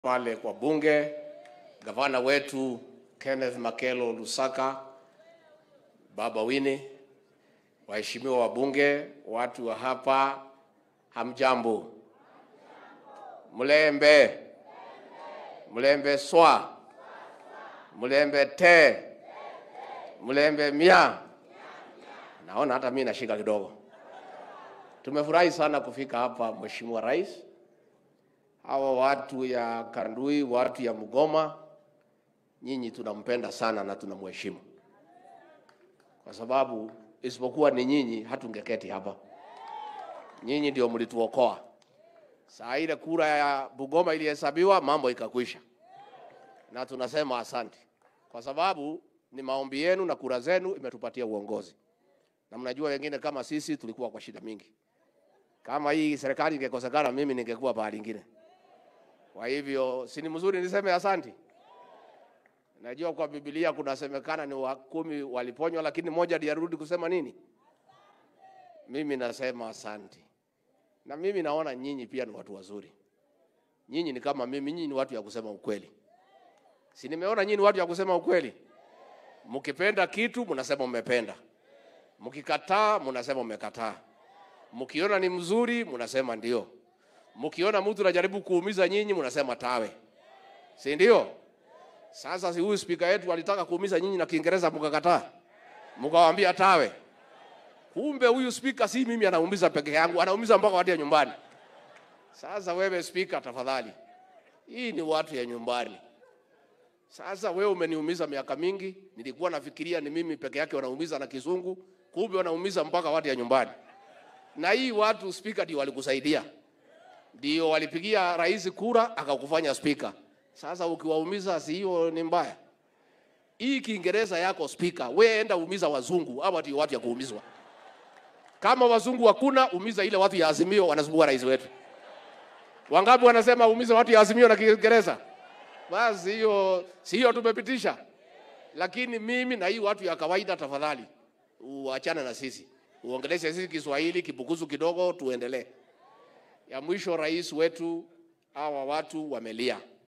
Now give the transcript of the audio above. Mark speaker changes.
Speaker 1: pale kwa bunge, gavana wetu Kenneth Makelo Lusaka, baba Wini, waheshimiwa wabunge, watu wa hapa, hamjambo? Mlembe, mlembe swa, mlembe te, mlembe mia. Naona hata mimi nashika kidogo. Tumefurahi sana kufika hapa, Mheshimiwa Rais. Hawa watu ya Kandui, watu ya Mgoma, nyinyi tunampenda sana na tunamheshimu, kwa sababu isipokuwa ni nyinyi hatungeketi hapa. Nyinyi ndio mlituokoa. Saa ile kura ya Bungoma ilihesabiwa, mambo ikakwisha, na tunasema asante, kwa sababu ni maombi yenu na kura zenu imetupatia uongozi, na mnajua wengine kama sisi tulikuwa kwa shida mingi. Kama hii serikali ingekosekana, mimi ningekuwa pahali ingine. Kwa hivyo si ni mzuri niseme asanti. Najua kwa Biblia kunasemekana ni wa kumi waliponywa, lakini moja ndiye arudi kusema nini? Mimi nasema asanti, na mimi naona nyinyi pia ni watu wazuri. Nyinyi ni kama mimi, nyinyi ni watu ya kusema ukweli. Si nimeona nyinyi ni watu ya kusema ukweli. Mkipenda kitu mnasema mmependa, mkikataa mnasema mmekataa, mkiona ni mzuri mnasema ndio mkiona mtu anajaribu kuumiza nyinyi mnasema tawe, si ndio? Sasa si huyu spika yetu alitaka kuumiza nyinyi na Kiingereza mkakataa, mkawaambia tawe. Kumbe huyu spika si mimi anaumiza peke yangu, anaumiza mpaka watu ya nyumbani. Sasa wewe spika, tafadhali, hii ni watu ya nyumbani. Sasa wewe umeniumiza miaka mingi, nilikuwa nafikiria ni mimi peke yake wanaumiza na kizungu, kumbe wanaumiza mpaka watu ya nyumbani. Na hii watu spika ndio walikusaidia ndio walipigia rais kura akakufanya spika. Sasa ukiwaumiza, si hiyo ni mbaya? Hii Kiingereza yako spika, we enda umiza wazungu, hawa ndio watu ya kuumizwa. Kama wazungu hakuna, umiza ile watu ya Azimio wanasumbua rais wetu. Wangapi wanasema umiza watu ya Azimio na Kiingereza? Basi hiyo si hiyo tumepitisha, lakini mimi na hii watu ya kawaida, tafadhali uachane na sisi, uongeleshe sisi Kiswahili kibukuzu kidogo, tuendelee ya mwisho, rais wetu, hawa watu wamelia,